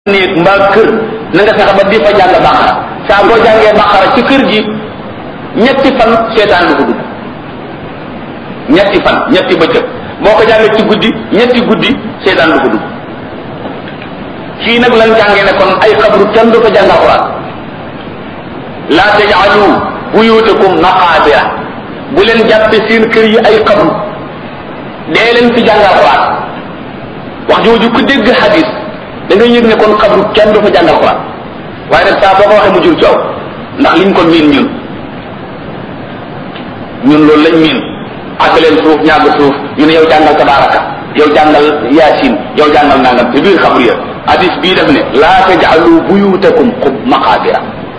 néeg mbaa kër na nga fexe ba di fa jàng bàqara saa boo jàngee bàqara ci kër gi ñetti fan seetaan du ko dugg ñetti fan ñetti bëccëg boo ko jàngee ci guddi ñetti guddi seetaan du ko dugg fii nag lan jàngee ne kon ay xabru kenn du ko jàng alquran laa tajaalu buyutakum maqaabira bu leen jàppe seen kër yi ay xabru dee leen fi jàng alquran wax jooju ku dégg hadis da ngay yëg ne kon xabru kenn du fa jàng alquran waaye nag saa boo ko waxee mu jur coow ndax liñ ko miin ñun ñun loolu lañ miin àgg leen suuf ñàgg suuf ñu ne yow jàngal tabaraka yow jàngal yaasin yow jàngal nangam te biir xabru ya hadis bii def ne laa tajaalu buyutakum xub maqaabira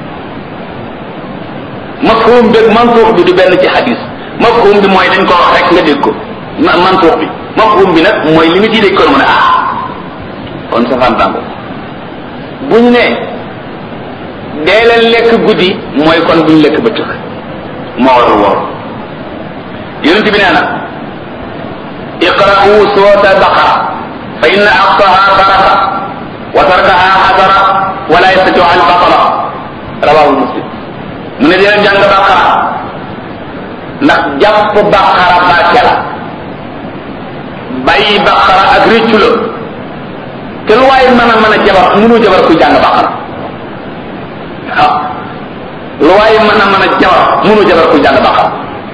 mafhum beeg mantuux bi du benn ci hadis mafhum bi mooy dañ ko wax rek nga dégg ko mantuux bi mafhum bi nag mooy li nga ciy dégg ko mu ne ah kon safaan tàngo bu ñu ne dee leen lekk guddi mooy kon bu ñu lekk bëccëg moo war a woor yonent bi nee na iqra'u suurata baqara fa inna aqsaha baraka wa tarkaha xasara wala yastatiu al batala rawahu muslim mu ne dee jàng baqara ndax jàpp baqara barke la bàyyi baqara ak réccu la te lu waaye mën a mën a jabar mënu jabar kuy jàng baqara waaw lu waaye mën a mën a jabar mënu jabar kuy jàng baqara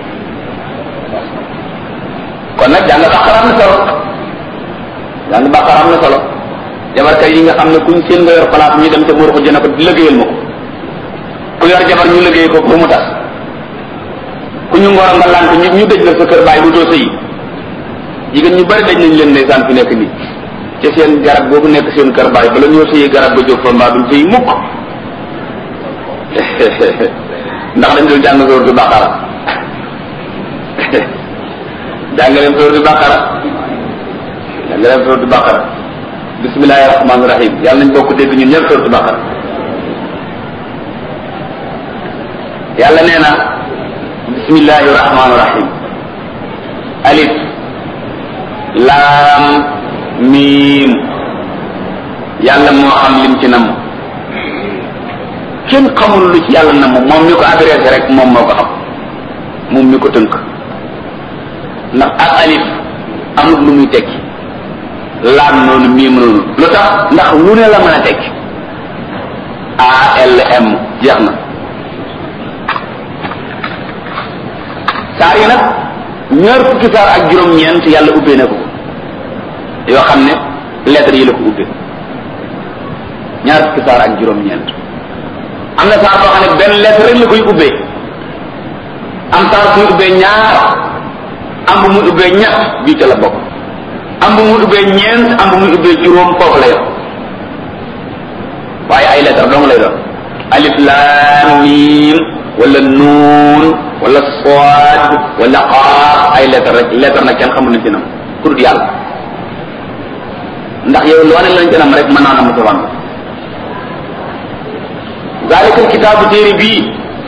kon nag jàng baqara am na solo jàng baqara am na solo jabarkat yi nga xam ne kuñ seen nga yor place ñu dem ca buur ko jëna ko liggéeyal ma ko ku yor jabar ñu liggéey ko pour mu tas ku ñu ngoro nga lant ñu ñu dëj la sa kër bàyyi bu doo sëyi jigéen ñu bari daj nañ leen ndeysaan fi nekk nii ci seen garab googu nekk seen kër bàyyi bala ñoo sëyi garab ba jóg fa mbaa duñ sëyi mukk ndax dañ dul jàng sóoratu baqara jàng leen sóoratu baqara jàng leen sóoratu baqara bismillahi rahmaani rahim yàlla nañ bokk dégg ñun ñëpp sóoratu baqara yàlla nee na bismillahi rahmaani rahim alif laam miim yàlla moo xam lim ci nam kenn xamul lu ci yàlla nam moom mi ko adressé rek moom moo ko xam moom mi ko tënk ndax ak alif amul lu muy tekki laam noonu miim noonu lu tax ndax lu ne la mën a tekki ALM jeex na saar yi nag ñaar fukki saar ak juróom-ñeent yàlla ubbee na ko yoo xam ne lettre yi la ko ubbee ñaar fukki saar ak juróom-ñeent am na saar boo xam ne benn lettre rek la koy ubbee am saar muy ubbee ñaar am bu muy ubbee ñett bii ca la bokk am bu muy ubbee ñeent am bu muy ubbee juróom foofu la yor waaye ay lettre dong lay doon alif laam miim wala nuun wala soad wala qaaf ay lettre rek lettre nag kenn xamul nañ ci nam ku dul yàlla ndax yow loo ne lañ ci nam rek mën naa na mu safaan zalika kitaabu téere bii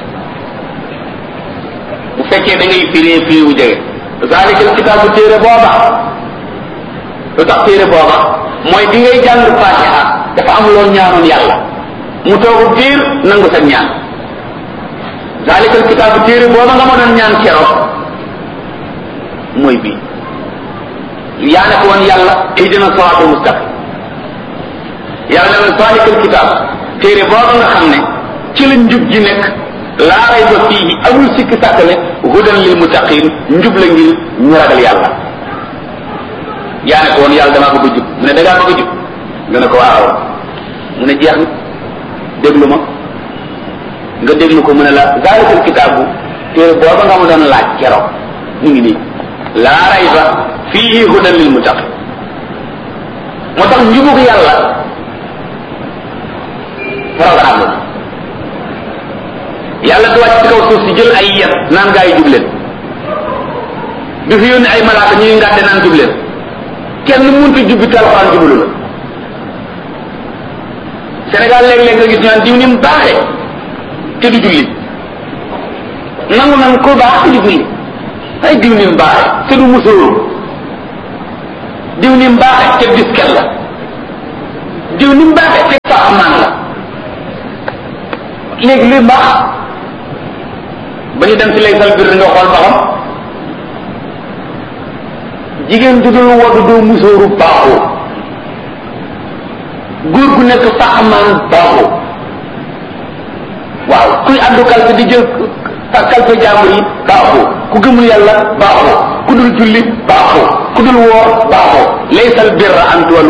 bu fekkee da ngay firee firi wu jege zalika kitaabu téere booba lu tax téere booba mooy bi ngay jàng fatiha dafa am loo ñaanoon yàlla mu toogu diir nangu sa ñaan zalikal kitaabu téere booba nga mënoon ñaan keroog mooy bii yaa ne ko woon yàlla ihdina siraatal mustaqim yàlla ne woon zalikal kitaab téere booba nga xam ne ci la njub ji nekk laa rayba fiihi amul sikki sàkk ne hudan lil muttaqin njub la ngir ñu ragal yàlla yaa ne ko woon yàlla damaa bëgg a jub mu ne da ngaa bëgg a jub nga ne ko waaw mu ne jeex na déglu ma nga déglu ko mu ne la zalikal kitaabu téere booba nga ma doon laaj keroog mu ngi nii laa rayba fiihi hudan lil muttaqin moo tax njubug yàlla programme la yàlla du wàcc ci kaw suuf si jël ay yet naan gaa yi jub leen du fi yónni ay malaaka ñuy ngàdde naan jub leen kenn mënut jubbi te alxuraan jublu la Sénégal léeg-léeg nga gis ñu naan diw ni mu baaxee te du julli nangu nan ko baax te du julli ay diw ni mu baaxee te du musóoru diw ni mu baaxee te disket la diw ni mu baaxee fekk fa amaan la léegi luy mbaax ba ñu dem ci lay sal bir nga xool ba xam jigéen ju dul wadu doo musóoru baaxoo góor gu nekk fa amaan baaxoo waaw kuy àddu kalpe di jël kalpe jàmbur yi baaxoo ku gëmul yàlla baaxoo ku dul julli baaxoo ku dul woor baaxoo laysal birra an tuwallu